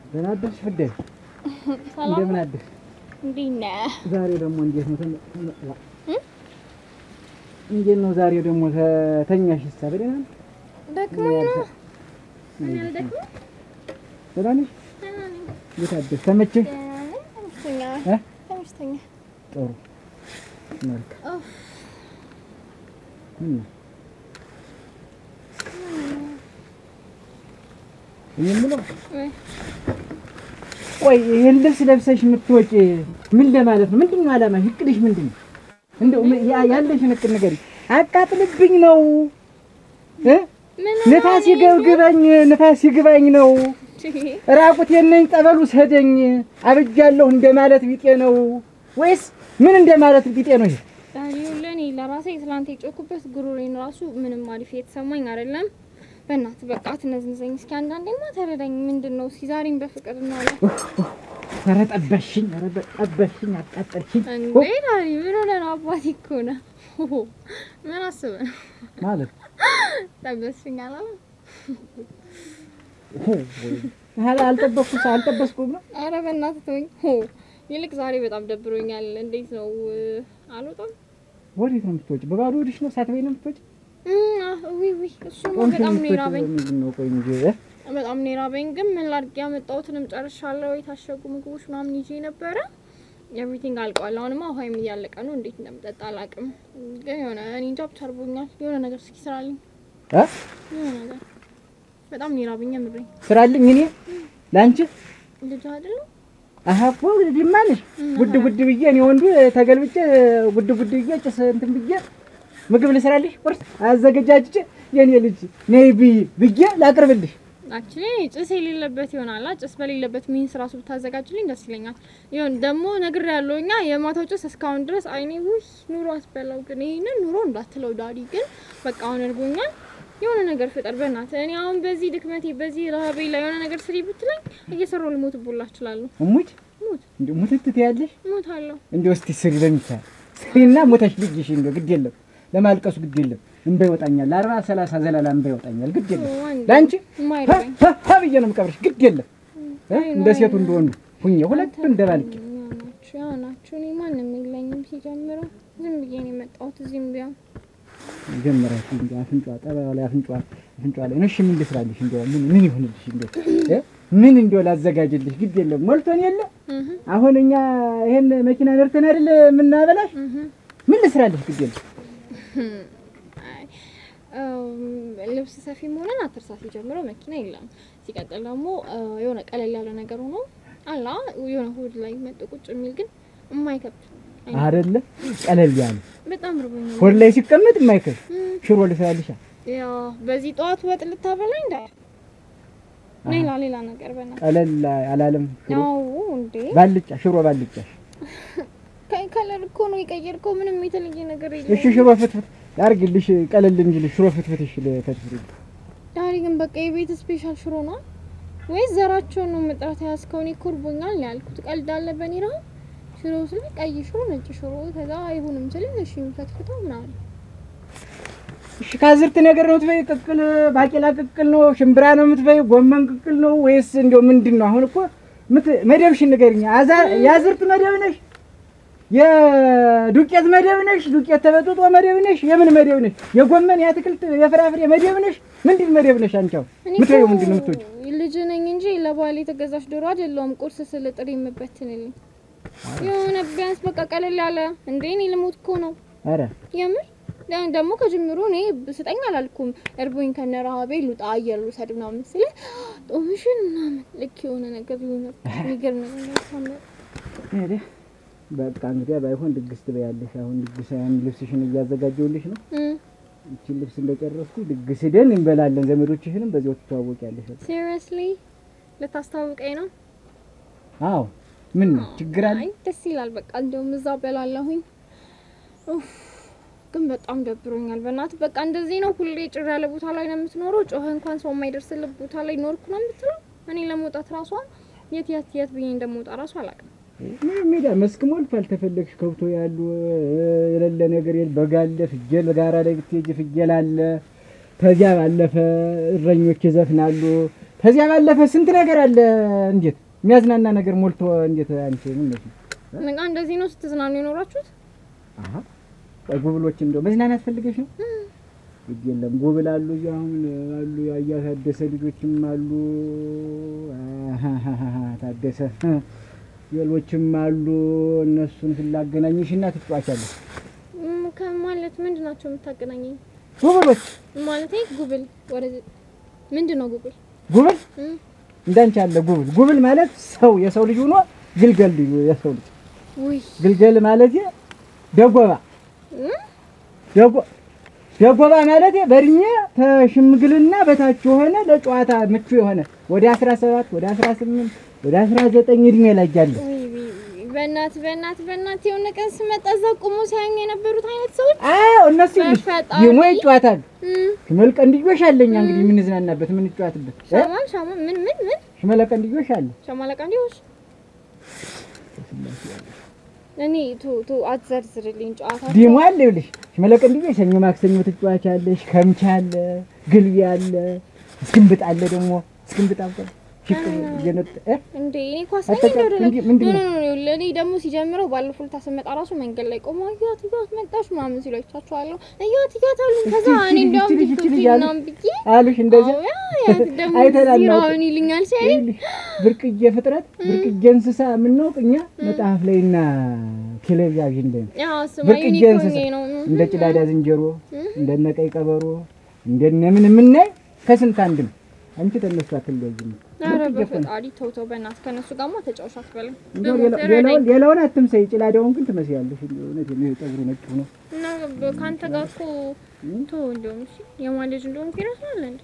ደህና አደርሽ ፍዴ? ሰላም እንደምን አደርሽ? እንዴት ነህ? ዛሬ ደግሞ እንዴት ነው? ተነ- እንዴት ነው ዛሬ ደግሞ ተ- ተኛሽ? ሳ በደህና ነው? ደክሞኝ ነው። እኔ አልደክምም። ደህና ነሽ? ደህና ነኝ። እንዴት አደርሽ? ተመቸሽ? ደህና ነኝ። ተመችቶኛል። እ? ተመችቶኛል። ጥሩ መልካም። ኡፍ፣ ምን ነው? እኔ የምለው ወይ ቆይ ይሄን ልብስ ለብሰሽ የምትወጪ ምን ለማለት ነው? ምንድን ነው ዓላማሽ? እቅድሽ ምንድን ነው? እንደው ምን- ያ- ያለሽን እቅድ ንገሪኝ። አቃጥልብኝ ነው እ ምን ንፋስ ይገብግበኝ ንፋስ ይግባኝ ነው ራቁቴን ነኝ ጠበሉ ሰደኝ አብጃለሁ እንደማለት ቢጤ ነው ወይስ ምን እንደማለት ቢጤ ነው? ይሄ ዳሪው ለኔ ለራሴ ትላንት የጮኩበት ጉሮሬን ራሱ ምንም አሪፍ የተሰማኝ አይደለም። በእናትህ በቃ አትነዝንዘኝ እስኪ አንዳንዴማ ተረዳኝ። ምንድን ነው እስኪ ዛሬም በፍቅር እናውራ። ኧረ ጠበሽኝ፣ ኧረ ጠበሽኝ፣ አቃጠልሽኝ እንዴ ዳሪ ምን ሆነህ ነው? አባቴ እኮ ነህ። ምን አስበህ ነው? ማለት ጠበስኝ አላለም? አል- አልጠበቅኩ አልጠበስኩም ነው አረ በእናትህ ተወኝ። ሆ ይልቅ ዛሬ በጣም ደብሮኛል። እንዴት ነው አልወጣም? ወዴት ነው የምትወጪ? በባዶ ሆድሽ ነው ሳትበይ ነው የምትወጪ? ዊ ዊ እሱማ ቆንጆ በጣም ነው የምትወጪ የራበኝ። ምንድን ነው? ቆይ እንጂ እ? በጣም ነው የራበኝ። ግን ምን ላድርግ ያመጣሁትንም ጨርሻለሁ። የታሸጉ ምግቦች ምናምን ይዤ ነበረ። ኤቭሪቲንግ አልቋል። አሁንማ ውሃይም እያለቀ ነው። እንዴት እንደምጠጣ አላውቅም። ግን የሆነ እኔ እንጃ ብቻ እርቦኛል። የሆነ ነገር እስኪ ስራልኝ። እ? የሆነ ነገር በጣም ነው የራበኝ። የምሬኝ ስራልኝ እኔ ለአንቺ ልጅ አይደለም አሀ እኮ ዲማ ነሽ ጉድ ጉድ ብዬ እኔ ወንዱ ተገልብጬ ጉድ ጉድ ብዬ ጭስ እንትን ብዬ ምግብ ልስራልሽ ቁርስ አዘገጃጅቼ የኔ ልጅ ነይ ብይ ብዬ ላቅርብልሽ። አክቹሊ ጭስ የሌለበት ይሆናል። ጭስ በሌለበት ሚንስ ራሱ ብታዘጋጅልኝ ደስ ይለኛል። ይሁን ደግሞ ነግር ያለው እኛ የማታው ጭስ እስካሁን ድረስ አይኔ ውይ ኑሮ አስበላው። ግን ይሄንን ኑሮ እንዳትለው ዳዲ። ግን በቃ አሁን እርጎኛል። የሆነ ነገር ፍጠር በእናትህ። እኔ አሁን በዚህ ድክመቴ በዚህ ረሀቤ ላይ የሆነ ነገር ስሪ ብትለኝ እየሰራው ልሞትቦላ እችላለሁ። እሙት ሞት እንዴ ሙትት ትያለሽ ሞታለሁ። እንዴ እስቲ ስሪ በሚቻል ስሪና ሞተሽ ልጅሽ እንደው ግድ የለም ለማልቀሱ ግድ የለም እንባ ይወጣኛል። አርባ ሰላሳ ዘላላ እንባ ይወጣኛል። ግድ የለም ወንድ ለአንቺ የማይረባኝ ሀ ሀ ብዬ ነው የምቀብርሽ። ግድ የለም እ? እንደ ሴቱ እንደወንዱ ሁኜ ሁለቱን እንደባልቄ ያው ናችሁ ያው ናችሁ። እኔ ማንም የለኝም ሲጀምረው ዝም ብዬ ነው የመጣሁት እዚህም ቢሆን ጀመራችሁ እንዲ አፍንጫዋ ጠባዩ ላይ አፍንጫዋ አፍንጫዋ ላይ ነው። እሺ ምን ልስራልሽ? እንደው ምን ምን ይሁንልሽ? እንደው እ? ምን እንደው ላዘጋጅልሽ? ግድ የለም ሞልቶን የለ እህ አሁን እኛ ይሄን መኪና ነርተን አይደል የምናበላሽ? እህ ምን ልስራልሽ? ግድ የለም አይ እም፣ ልብስ ሰፊ መሆንን አትርሳት። ጀምረው መኪና የለም። ሲቀጥል ደግሞ እ፣ የሆነ ቀለል ያለ ነገር ሆኖ አላ የሆነ ሆድ ላይ መጥ ቁጭ የሚል ግን የማይከብድ አይነት አይደለ ቀለል ያለ በጣም ርቦኛል። ሆድ ላይ ሲቀመጥ የማይከብድ ሽሮ ልስራልሽ። ያው በዚህ ጠዋት ወጥ ልታበላኝ እንዳ ሌላ ሌላ ነገር በና ቀለል አላለም ሽሮ ያው እንዴ ባልጫ ሽሮ ባልጫ። ከ- ከለር እኮ ነው የቀየርከው። ምንም የተለየ ነገር እሺ የለም። ሽሮ ፍትፍት ያርግልሽ ቀለል እንጂልሽ ሽሮ ፍትፍት እሺ ለፈትፍት ዳሪ ግን በቃ የቤት ስፔሻል ሽሮ ነው ወይስ ዘራቸውን ነው መጥራት ያዝከው? እኔ እኮ እርቦኛል ነው ያልኩት። ቀልድ አለ በኔ ነው። ሽሮ ስል ቀይ ሽሮ፣ ነጭ ሽሮ ከዛ አይሆንም ስል እሺ ፈትፍተው ምናምን እሺ ከአዝርት ነገር ነው የምትበይ? ቅቅል ባቄላ ቅቅል ነው? ሽምብራ ነው የምትበይ? ጎመን ቅቅል ነው ወይስ እንደው ምንድን ነው? አሁን እኮ ምት- መደብሽን ንገሪኝ። አዛ የአዝርት መደብ ነሽ? የዱቄት መደብ ነሽ? ዱቄት ተበጥጦ መደብ ነሽ? የምን መደብ ነሽ? የጎመን የአትክልት የፍራፍሬ መደብ ነሽ? ምንድን መደብ ነሽ አንቺ? አሁን እኔ ምትበይው እኮ ምንድን ነው የምትወጪው? ልጅ ነኝ እንጂ ለባል የተገዛች ዶሮ አይደለሁም። ቁርስ ስል ጥሪ የምበትንልኝ የሆነ ቢያንስ በቃ ቀለል ያለ እንዴ እኔ ልሞት እኮ ነው ኧረ የምር ደ- ደግሞ ከጅምሩ እኔ ስጠኝ አላልኩም። እርቦኝ ከነ ረሀቤ ልውጣ አየር ልውሰድ ምናምን ስለ ጦምሽን ምናምን ልክ የሆነ ነገር ሊሆነ የሚገርም ነገር ሳምር ሄደ በቃ እንግዲያ ባይሆን ድግስ ትበያለሽ። አሁን ድግስ ያን ልብስሽን እያዘጋጀሁልሽ ነው። ይቺን ልብስ እንደጨረስኩ ድግስ ሄደን እንበላለን። ዘመዶችሽንም በዚያው ትተዋወቂያለሽ። በቃ ሲሪየስሊ ልታስታውቀኝ ነው? አዎ ምን ነው ችግር አለ? አይ ደስ ይላል። በቃ እንደውም እዛ በላለሁኝ። ኡፍ ግን በጣም ደብሮኛል። በእናት በቃ እንደዚህ ነው። ሁሌ ጭር ያለ ቦታ ላይ ነው የምትኖረው። ጮኸ እንኳን ሰው የማይደርስልህ ቦታ ላይ ኖርኩ ነው የምትለው። እኔ ለመውጣት ራሷ የት የት የት ብዬ እንደምወጣ ራሱ አላውቅም። ምን ሜዳ መስክ ሞልቷል። ተፈለግሽ ከብቶ ያሉ የሌለ ነገር የለ። በጋ አለ፣ ፍየል ጋራ ላይ ብትሄጂ ፍየል አለ። ከዚያ ባለፈ እረኞች ይዘፍናሉ። ከዚያ ባለፈ ስንት ነገር አለ። እንዴት የሚያዝናና ነገር ሞልቶ እንዴት አንቺ ምን ነሽ? በቃ እንደዚህ ነው ስትዝናኑ የኖራችሁት? አሀ ቆይ ጉብሎች እንደው መዝናናት ፈልገሽ ነው? ግድ የለም ጉብል አሉ እዚህ አሁን አሉ ያያታደሰ ልጆችም አሉ። አሃሃሃ ታደሰ ሌሎችም አሉ። እነሱን ፍላገናኝሽና ትጫዋቻለሽ። እም፣ ከማለት ምንድን ናቸው የምታገናኘኝ? ጉብሎች ማለቴ ጉብል ወደዚህ ምንድን ነው ጉብል? ጉብል እም፣ እንዳንቺ አለ ጉብል። ጉብል ማለት ሰው የሰው ልጅ ሆኖ ግልገል ልዩ የሰው ልጅ ውይ ግልገል ማለት ደጎባ እም፣ ደጎ ደጎባ ማለት በእድሜ ከሽምግልና በታች የሆነ ለጨዋታ ምቹ የሆነ ወደ 17 ወደ 18 ወደ 19 እድሜ ላይ ያለ ውይ ውይ ውይ፣ በእናት በእናት በእናት የሆነ ቀን ስመጣ እዛ ቆሞ ሲያዩኝ የነበሩት አይነት ሰዎች አዎ እነሱ ይልሽ በፈጣሪ። ይሞ ይጫወታሉ። እም፣ ሽመል ቀንድዮሽ አለኛ እንግዲህ የምንዝናናበት የምንጫወትበት እ? ሻማን ሻማ ምን ምን ምን ሽመለ ቀንድዮሽ አለ። ሻማ ለቃ እንዲሆሽ እኔ ቱ ቱ አትዘርዝርልኝ ጨዋታ ዲሞ አለ ይልሽ ሽመለ ቀንድዮሽ ሰኞ ማክሰኞ ትጫወቻለሽ። ከምቻ አለ፣ ግልቢ አለ፣ እስክንብጥ አለ ደግሞ እስክንብጥ አውቀ ሽቅ እየነጠ እ? እንዴ እኔ ኳስ ነኝ አጠቃ- አይደለም እንዲ- ምንድን ኖ ነው? ኖ ኖ ለኔ ደግሞ ሲጀምረው ባለፈው ልታ ስመጣ ራሱ መንገድ ላይ ቆሞ እያት እያት መጣሽ ምናምን ሲሉ አይቻቸዋለሁ እያት እያት አሉ ከዛ እቺ- እኔ እቺ- እንዲያውም እቺ- ቲክቶክ እቺ እያሉ ምናምን ብዬ አሉሽ እንደዚህ አዎ፣ ያ ያት ደግሞ አይተናል ነው። ዚራውን ይልኛል ሲያይ ይኸውልሽ ብርቅዬ ፍጥረት ብርቅዬ እንስሳ የምናውቅ እኛ መጽሐፍ ላይና ቴሌቪዥን ላይ ነው። ያ ስማ ብርቅዬ ዩኒኮርን እንስሳ ነው እንደ ጭላዳ ዝንጀሮ እንደነ ቀይ ቀበሮ እንደነ ምን የምናይ ከስንት አንድ ነው። አንቺ ተነሱ አትለያይም። ኧረ ብርቅዬ እኮ ነው። በፈጣሪ ተው ተው በእናትህ ከእነሱ ጋርማ ተጫውሽ አትበልም እንደው ደግሞ ሌላ- ተረዳኝ። ሌላውን ሌላውን አትምሰይ። ጭላዳውን ግን ትመስያለሽ። እንደው እውነቴን ነው። ይሄ ጠጉሩ ነጭ ሆኖ እና በ- ከአንተ ጋር እኮ ተው እንደውም እሺ የማን ልጅ እንደሆንኩ ይረሳል እንዴ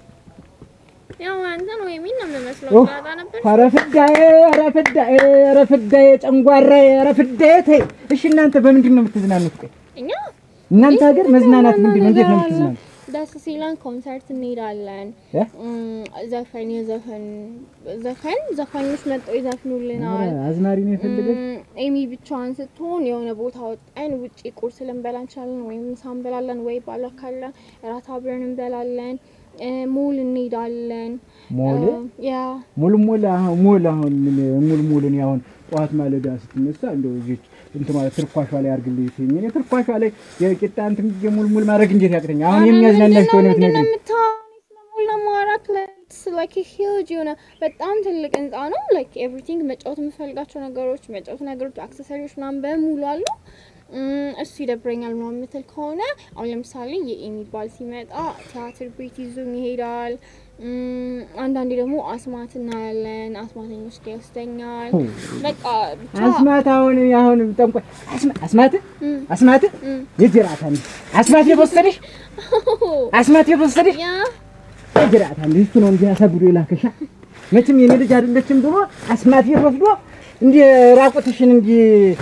ያው አንተን ወይ ሚን ነው የምመስለው ኡፍ! ላጣ ነበር ኧረ ፍዳዬ፣ ኧረ ፍዳዬ፣ ኧረ ፍዳዬ፣ ጨንጓራዬ፣ ኧረ ፍዳዬ ተይ። እሺ እናንተ በምንድን ነው የምትዝናኑት? ቆይ እኛ እናንተ ሀገር መዝናናት ምንድን ነው? እንዴት ነው ነገር አለ። የምትዝናኑት? ደስ ሲለን ኮንሰርት እንሄዳለን። እ? እም፣ ዘፈን የዘፈን ዘፈን ዘፋኞች መጥተው ይዘፍኑልናል። ኧረ አዝማሪ ነው የፈለገች እም፣ ኤሚ ብቻዋን ስትሆን የሆነ ቦታ ወጣን ውጪ ቁርስ ልንበላ እንችላለን፣ ወይም ምሳ እንበላለን፣ ወይ ባላ ካለ እራት አብረን እንበላለን። እ፣ ሞል እንሄዳለን። ሞል እ፣ ያ ሙሉ ሙሉ አሁን ሙሉ አሁን ምን ሙሉ ሙሉ እኔ አሁን ጠዋት ማለዳ ስትነሳ እንደው እዚህ እንትን ማለት ትርኳሿ ላይ አድርግልኝ ሲኝ እኔ ትርኳሿ ላይ የቂጣ እንትን ብዬ ሙሉ ሙሉ ማድረግ እንዴት ያቅተኛ? አሁን የሚያዝናናሽ ከሆነ ምንድን ነው ብትነግሪኝ የምታወራው? ስለ ሞል ለማውራት ላይክ ሂውጅ የሆነ በጣም ትልቅ ህንጻ ነው። ላይክ ኤቭሪቲንግ መጫወት የምፈልጋቸው ነገሮች መጫወት ነገሮች አክሰሰሪዎች ምናምን በሙሉ አሉ። እም፣ እሱ ይደብረኛል ምናምን የምትል ከሆነ አሁን ለምሳሌ የሚባል ሲመጣ ቲያትር ቤት ይዞኝ ይሄዳል። እም፣ አንዳንዴ ደግሞ አስማት እናያለን። አስማተኞች ጋር ይወስደኛል። በቃ ብቻ አስማት አሁን አሁን ጠንቆ አስማ- አስማት እም፣ አስማት እም። የጅራት አንድ አስማት የወሰደሽ አስማት የወሰደሽ ያ የጅራት አንድ እሱ ነው እንጂ አሳግዶ የላከሻ መቼም የኔ ልጅ አይደለችም ብሎ አስማት ወስዶ እንዲህ ራቁትሽን እንዲህ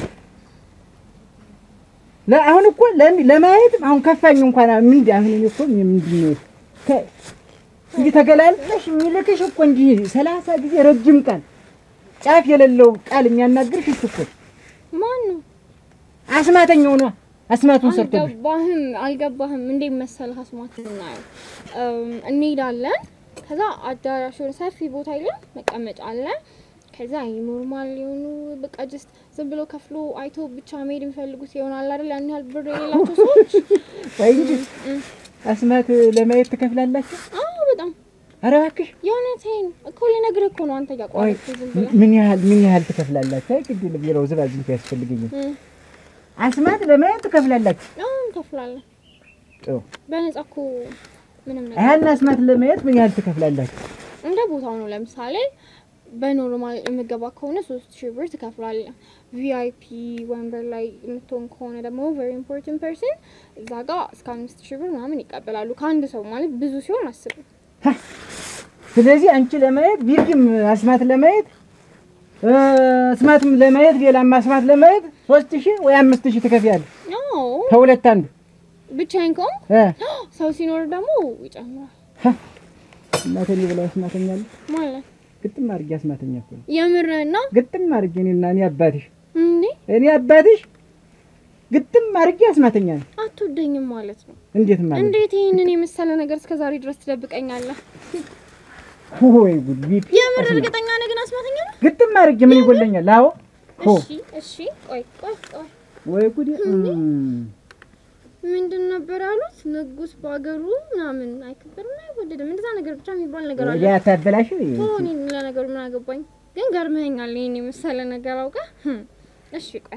ለ- አሁን እኮ ለሚ- ለማየት አሁን ከፋኝ እንኳን ምን እንዲ አሁን እኔ እኮ ምንድን ነው ከ- እንዲህ ተገላልጠሽ የሚልክሽ እኮ እንዲህ ሰላሳ ጊዜ ረጅም ቃል ጫፍ የሌለው ቃል የሚያናግርሽ እሱ እኮ ማን ነው? አስማተኛው ነው። አስማቱን ሰርቶብሽ አልገባህም አልገባህም። እንዴት መሰለህ አስማት እናየው እም፣ እንሄዳለን። ከዛ አዳራሽ የሆነ ሰፊ ቦታ የለም መቀመጫ አለ። ከዛ ኖርማል የሆኑ በቃ ጀስት ዝም ብሎ ከፍሎ አይቶ ብቻ መሄድ የሚፈልጉት ይሆናል አይደል? ያን ያህል ብር የሌላቸው ሰዎች ወይ እንጂ አስማት ለማየት ትከፍላላችሁ? አዎ፣ በጣም ኧረ እባክሽ የእውነቴን እኮ ልነግርህ እኮ ነው። አንተ ቆይ እያቋረጥክ ዝም ብለህ ምን ያህል ምን ያህል ትከፍላላችሁ? አይ ግድ ለቢሮው ዝባዝንት ያስፈልገኛል። እም፣ አስማት ለማየት ትከፍላላችሁ? አዎ እንከፍላለን። ጥሩ። በነጻ እኮ ምንም ነገር ያን አስማት ለማየት ምን ያህል ትከፍላላችሁ? እንደ ቦታው ነው። ለምሳሌ በኖርማል የምገባ ከሆነ ሶስት ሺህ ብር ትከፍላለህ። ቪአይፒ ወንበር ላይ የምትሆን ከሆነ ደግሞ ቨሪ ኢምፖርታንት ፐርሰን እዛ ጋር እስከ አምስት ሺህ ብር ምናምን ይቀበላሉ ከአንድ ሰው ማለት ብዙ ሲሆን አስብ። ስለዚህ አንቺ ለማየት ቢርግም አስማት ለማየት እ፣ አስማትም ለማየት ሌላም አስማት ለማየት ሶስት ሺህ ወይ አምስት ሺህ ትከፍያለሽ። አዎ ከሁለት አንዱ ብቻዬን ከሆንኩ እ ሰው ሲኖር ደግሞ ይጨምራል እናቴ ብላ አስማተኛለሁ። ማለት ግጥም አድርጌ አስማተኛ እኮ ነው። የምርህን ነው ግጥም አድርጌ እኔና እኔ አባትሽ እንዴ? እኔ አባትሽ ግጥም አድርጌ አስማተኛ ነው። አትወደኝም ማለት ነው? እንዴት ማለት እንዴት ይህንን የመሰለ ነገር እስከ ዛሬ ድረስ ትደብቀኛለህ? ወይ ጉድ ቢፒ የምር እርግጠኛ ነህ ግን አስማተኛ ነው? ግጥም አድርጌ ምን ይጎለኛል? አዎ ሆ እሺ እሺ፣ ቆይ ቆይ ቆይ ወይ ጉድ እም፣ ምንድን ነበር ያሉት? ንጉስ በሀገሩ ምናምን አይከበርም አይወደድም፣ እንደዛ ነገር ብቻ የሚባል ነገር አለ። ወዲያ ታበላሽ ሆኒ ለነገሩ ምን አገባኝ፣ ግን ገርመኸኛል። ይሄን የመሰለ ነገር አውቀህ። ህም፣ እሺ ቆይ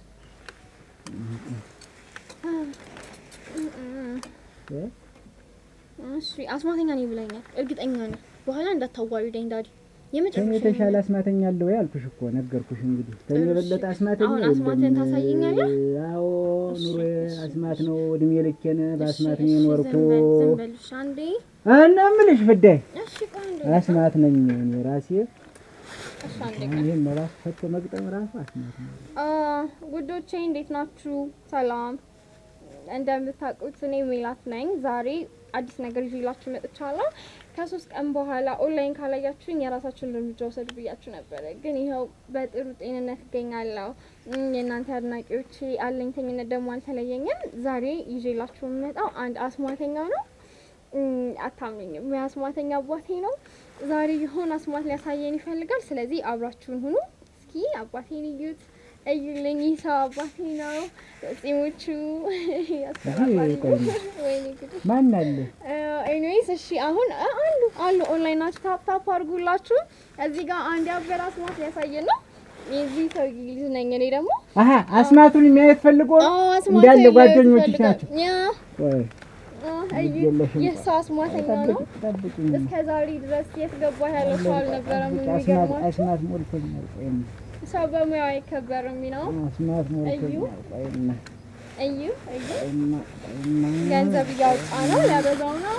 እሺ አስማተኛ ነኝ ብለኛል። እርግጠኛ ነኝ። በኋላ እንዳታዋርደኝ ዳዲ። ከኔ የመጨረሻ የተሻለ አስማተኛ አለ ወይ አልኩሽ እኮ ነገርኩሽ። እንግዲህ ከኔ የበለጠ አስማተኛ አሁን የለም። አስማትህን ታሳየኛለህ? አዎ እሺ፣ ኑሮ እሺ፣ አስማት ነው። እድሜ ልኬን በአስማት እሺ፣ ነው እሺ፣ የኖርኩ። ዝም በል ዝም በል እሺ፣ አንዴ እና የምልሽ ፍዳይ እሺ፣ ቆይ አንዴ አስማት ነኝ እኔ ራሴ። እሺ፣ አንዴ አሁን ቆይ ይሄን ራሱ ፈቶ መግጠም ራሱ አስማት ነው። አ ጉዶቼ እንዴት ናችሁ? ሰላም። እንደምታውቁት እኔ ሜላት ነኝ። ዛሬ አዲስ ነገር ይዤላችሁ መጥቻለሁ። ከሶስት ቀን በኋላ ኦንላይን ካላያችሁኝ የራሳችሁን እርምጃ ውሰዱ ብያችሁ ነበረ፣ ግን ይኸው በጥሩ ጤንነት እገኛለሁ። እም፣ የእናንተ አድናቂዎች አለኝተኝነት ደግሞ አልተለየኝም። ዛሬ ይዤላችሁ የምመጣው አንድ አስማተኛ ነው። እም፣ አታምኑኝም፣ የአስማተኛ አባቴ ነው። ዛሬ የሆነ አስማት ሊያሳየን ይፈልጋል። ስለዚህ አብራችሁን ሁኑ። እስኪ አባቴን እዩት፣ እዩልኝ። ይህ ሰው አባቴ ነው። ጺሞቹ ያስፈራራሉ። ቆይ ነው። ወይኔ ጉድ ማን አለ? ኤኒዌይስ እሺ፣ አሁን አ- አሉ አሉ ኦንላይን ናችሁ። ታፕ ታፕ አድርጉላችሁ። እዚህ ጋር አንድ ያበረ አስማት ሊያሳየን ነው። የዚህ ሰው ልጅ ነኝ እኔ ደግሞ አሀ አስማቱን የሚያየት ፈልጎ አዎ፣ አስማት እንዳለ ያየሁት ጓደኞችሽ ይፈልጋል። ናቸው። ያ ቆይ አ፣ እዩ፣ የለሽም። ይህ ሰው አስማተኛ ነው። ጠብቂ ጠብቂኝ። እስከ ዛሬ ድረስ የት ገባ ያለው ሰው አልነበረም። ጠብቂ፣ አስማት የሚገርማችሁ አስማት ሞልቶኛል። ቆይማ ሰው በሙያው አይከበርም ነው። አስማት ሞልቶኛል። ቆይማ እዩ እዩ፣ ቆይማ ቆይማ ገንዘብ እያወጣ ነው፣ ሊያበዛው ነው።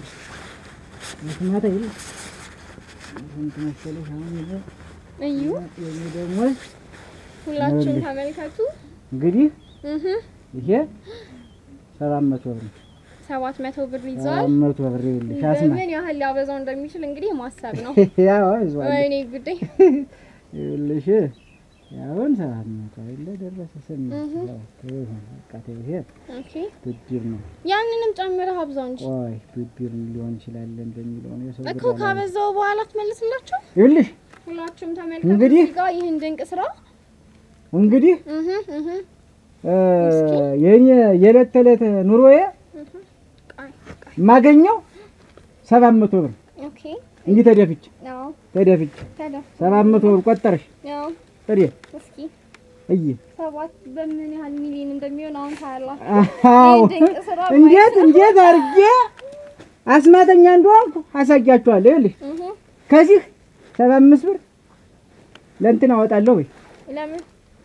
አስማት አይደል ስንት መሰለሽ አሁን ይዘ እዩ፣ የኔ ደግሞ ሁላችሁም ይኸውልሽ። ተመልከቱ። እንግዲህ እህ ይሄ ሰባት መቶ ብር ነው። ሰባት መቶ ብር ይዟል። ሰባት መቶ ብር ይኸውልሽ አስማት በምን ያህል ሊያበዛው እንደሚችል እንግዲህ ማሰብ ነው። ያው ይዟል ወይኔ ጉዴ! ይኸውልሽ ያውን ሰባት መቶ አይደለ ደረሰ ስምንት እህ። ሰባት ይሁን በቃ ተይው ይሄ ኦኬ ብድር ነው። ያንንም ጨምረህ አብዛው እንጂ ቆይ ብድር ሊሆን ይችላል እንደሚለው ነው የሰው እኮ ብር አላ- ካበዛው በኋላ ትመልስላችሁ። ይኸውልሽ ሁላችሁም ተመልከቱ እንግዲህ እዚህ ጋር ይህን ድንቅ ስራ። እንግዲህ እህ እህ እ እስኪ። የኔ የዕለት ተዕለት ኑሮዬ እህ ቃይ ቃይ የማገኘው ሰባት መቶ ብር ኦኬ እንዲህ ተደፍቼ ያው ተደፍቼ ተደ ሰባት መቶ ብር ቆጠረሽ ያው ጥሬ እስኪ እይ ሰባት በምን ያህል ሚሊዮን እንደሚሆን አሁን ታያላችሁ። አዎ ይህ ድንቅ ስራ እንዴት እንዴት አድርጌ አስማተኛ እንደሆንኩ አሳያችኋለሁ። ይኸውልሽ እህ ከዚህ ሰባ አምስት ብር ለእንትን አወጣለሁ ወይ ለምን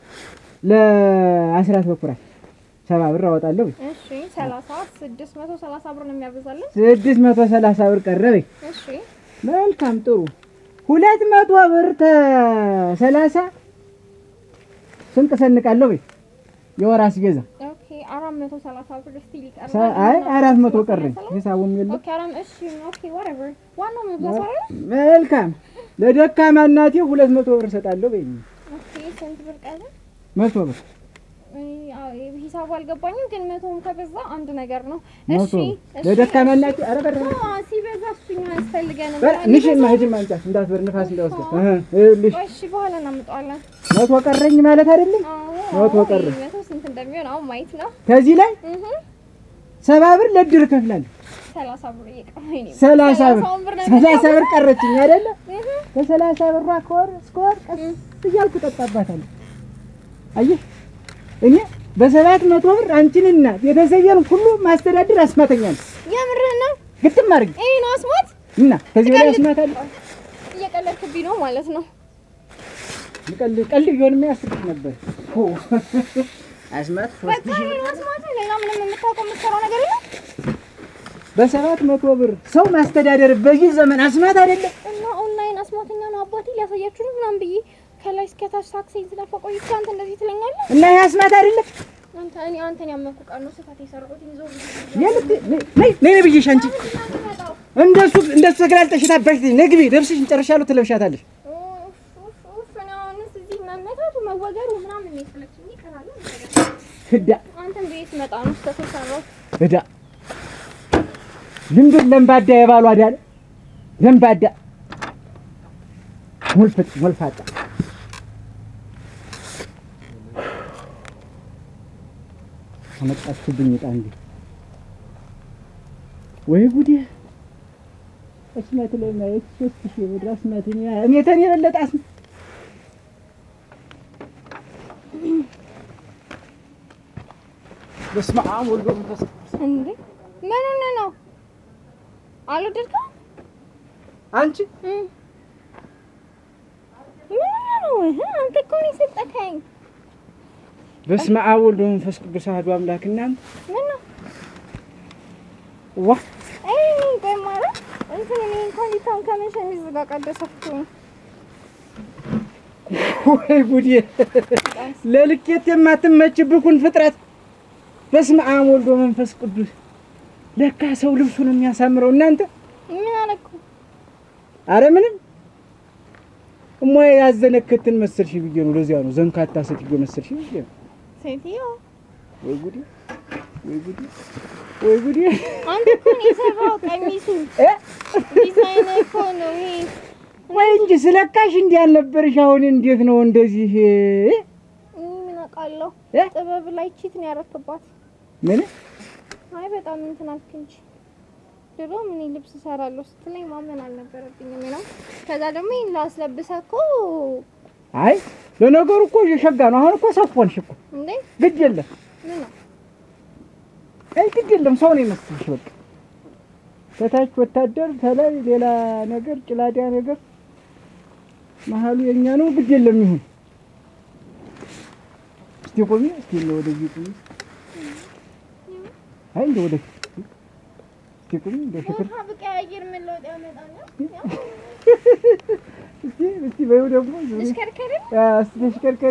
ለአስራት በኩራት ሰባ ብር አወጣለሁ ወይ እሺ ሰላሳ ስድስት መቶ ሰላሳ ብር ነው የሚያበዛልን። ስድስት መቶ ሰላሳ ብር ቀረ ወይ እሺ መልካም ጥሩ ሁለት መቶ ብር ተሰላሳ ስንቅ ሰንቃለሁ ወይ የወር አስቤዛ ኦኬ አራት መቶ ሰላሳ ብር ስቲል ይቀርባል። ሰ- አይ አራት መቶ ሰላሳ ቀረኝ ሰላሳ? ሂሳቡም የለም ኦኬ አራም እሺ ኦኬ whatever ዋናው መብዛት አይደል? መልካም ለደካማ እናቴ ሁለት መቶ ብር እሰጣለሁ በይ ኦኬ ስንት ብር ቀረ? መቶ ብር እይ፣ አዎ፣ ሂሳቡ አልገባኝም፣ ግን መቶም ከበዛ አንድ ነገር ነው። መቶ እሺ ብር እሺ። ለደካማ እናቴ ኧረ በር አዎ፣ ሲበዛ እሱኛ ያስፈልገንም። ንሽን ማህጅም አንጫት እንዳትበር ንፋስ እንዳይወስድ ይኸውልሽ ቆይ፣ እሺ በኋላ እናምጣዋለን። መቶ ቀረኝ ማለት አይደለም አዎ መቶ ቀረ። ይሄ መቶ ስንት እንደሚሆን አሁን ማየት ነው። ከዚህ ላይ እህ ሰባ ብር ለድር እከፍላለሁ ሰላሳ ብር እየቀረኝ ነው። ሰላሳ ብር ሰላሳውን ብር ነው ሰላሳ ብር ቀረችኝ አይደለ እህ ከሰላሳ ብሯ ከወር እስከ ወር ቀስ እያልኩ ጠጣባታለሁ አየህ እኔ በሰባት መቶ ብር አንቺንና ቤተሰቤን ሁሉ ማስተዳደር አስማተኛ ነው የምርህ ነው? ግጥም አድርጊ ይሄ ነው አስማት? እና ከዚህ በላይ አስማት አለ እየቀለድክብኝ ነው ማለት ነው። ቀልድ ቀልድ ቢሆንም ያስቅሽ ነበር ሆ አስማት ሶስት በቃ ሺህ ይሄ ነው አስማት። ሌላ ምንም የምታውቀው የምትሰራው ነገር የለም? በሰባት መቶ ብር ሰው ማስተዳደር በዚህ ዘመን አስማት አይደለም እና ኦንላይን አስማተኛ ነው አባቴ ሊያሳያችሁ ነው ምናምን ብዬ ከላይ እስከታች ታክሲ ስለፋ ቆይቼ አንተ እንደዚህ ትለኛለህ? እና ይህ አስማት አይደለም አንተ እኔ አንተን ያመንኩ ቃል ነው ስፋት የሰራሁት ይዞ የምት ነይ ነይ ነይ ብዬሽ አንቺ እንደሱ እንደሱ ተገላልጠሽ ታባሽ ነይ ግቢ ልብስሽን ጨርሻለሁ ትለብሻታለሽ መመታቱ መወገሩ ምናምን ነው የሰለችኝ። ይቀራል ህዳ አንተን ቤት ስመጣ ነው ስህተት ሰራሁት። ህዳ ልምዱን ለምባዳ የባሏ ዳለ ለምባዳ ሞልፈት ሞልፋጣ አመጣችሁብኝ ዕጣ እንዴ! ወይ ጉዴ! አስማት ላይ ማየት ሶስት ሺህ ብር አስማት እኔ ተኔ የበለጠ አስማ በስመ አብ ወልድ ወመንፈስ ቅዱስ እንዴ ምን ሆነ ነው? አልወደድከውም? አንቺ እም። ምን ሆነ ነው? እህ፣ አንተ እኮ ነው የሰጠከኝ። በስመ አብ ወልድ ወመንፈስ ቅዱስ አሐዱ አምላክ እናንተ ምን ነው? ዋ አይ ቆይ ማለት እንትን እኔ እንኳን ሊታውን ከምን ሸሚዝ ጋር ቀደሰኩኝ። ወይ ጉዴ! ለልኬት የማትመችብኩን ፍጥረት በስመ አብ ወልድ ወመንፈስ ቅዱስ። ለካ ሰው ልብሱን የሚያሳምረው እናንተ። ምን አለኩ? አረ ምንም እሞያ ያዘነከትን መሰልሽ ብዬ ነው። ለዚያ ነው ዘንካታ ሴትዮ መሰልሽ ብዬ ነው። ሴትዮ ወይ ጉዴ! ወይ ጉዴ! ወይ ጉዴ! አንተ እኮ ነው የሰራው ቀሚሱ እ? ዲዛይን እኮ ነው ይሄ። ወይ እንጂ ስለካሽ እንዲህ አልነበርሽ። አሁን እንዴት ነው እንደዚህ እ? እኔ ምን አውቃለሁ? እ? ጥበብ ላይ ቺት ነው ያረክባት። ምን አይ በጣም እንትን አልክ እንጂ ድሮ ምን ልብስ እሰራለሁ ስትለኝ ማመን አልነበረብኝም ነው። ከዛ ደግሞ ይሄን ላስለብሰህ እኮ አይ ለነገሩ እኮ የሸጋ ነው። አሁን እኮ ሰፎንሽ እኮ እንዴ ግድ የለም ምን ነው አይ ግድ የለም ሰው ነው የመሰልሽ። በቃ ከታች ወታደር ከላይ ሌላ ነገር ጭላዳ ነገር መሀሉ የኛ ነው። ግድ የለም ይሁን። እስቲ ቆሚ፣ እስቲ እንደ ወደዚህ ቆሚ። አይ እንደ ወደፊት እስቲ ቆሚ፣ እንደ ሽክር ቦታ ብቀያየር ምን ለውጥ ያመጣል? እስቲ እስቲ በይው ደግሞ ዙሪ። ተሽከርከሪ አ፣ እስቲ ተሽከርከሪ።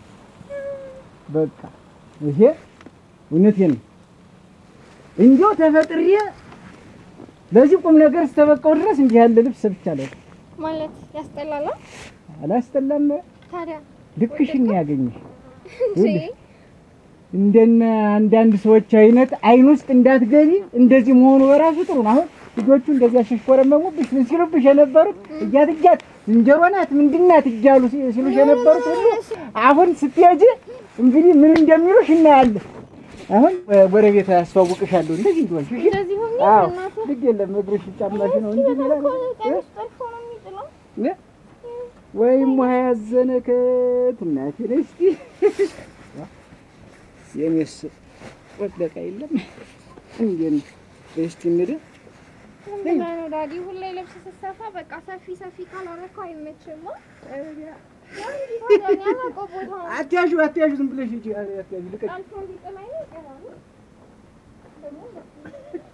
በቃ ይሄ እውነቴን ነው። እንዲያው ተፈጥሬ ለዚህ ቁም ነገር እስተበቃው ድረስ እንዲህ ያለ ልብስ ሰብቻለሁ። ማለት ያስጠላል። አላስጠላም። ታዲያ ልክሽን ነው ያገኘሽ። እንጂ እንደነ አንዳንድ ሰዎች አይነት አይን ውስጥ እንዳትገቢ እንደዚህ መሆኑ በራሱ ጥሩ ነው። አሁን ልጆቹ እንደዚህ ያሸሽኮረመሙብሽ ምን ሲሉብሽ የነበሩት እያት እያት ዝንጀሮ ናት ምንድን ናት እያሉ ሲ- ሲሉሽ የነበሩት ሁሉ አሁን ስትሄጂ እንግዲህ ምን እንደሚሉሽ እናያለን። አሁን እ፣ ጎረቤት ያስተዋውቅሻለሁ እንደዚህ እንደሆንሽ እሺ? እንደዚህ ሆኜ አዎ እናትህ ግድ የለም እግርሽ ጫማሽ ነው እንጂ ሌላ በጣም እኮ ነገር- ቀሚስ ጠልፎ ነው የሚጥለው። እ? ወይም ውሃ ያዘነከት እናቴ ነይ እስኪ የኔስ ወደቀ የለም እንዴት ነው? እስቲ እንደ ምንድን ነው ዳዲ ሁሌ ልብስ ስትሰፋ በቃ ሰፊ ሰፊ ካላረከው አይመችም። ያላቀው ቦታ አትያዡ አትያዡ ዝም ብለሽ ሂጂ አትያዡ ልቀቂ ጠልፎ እንዲጥል አይነት ይቀራል። ደግሞ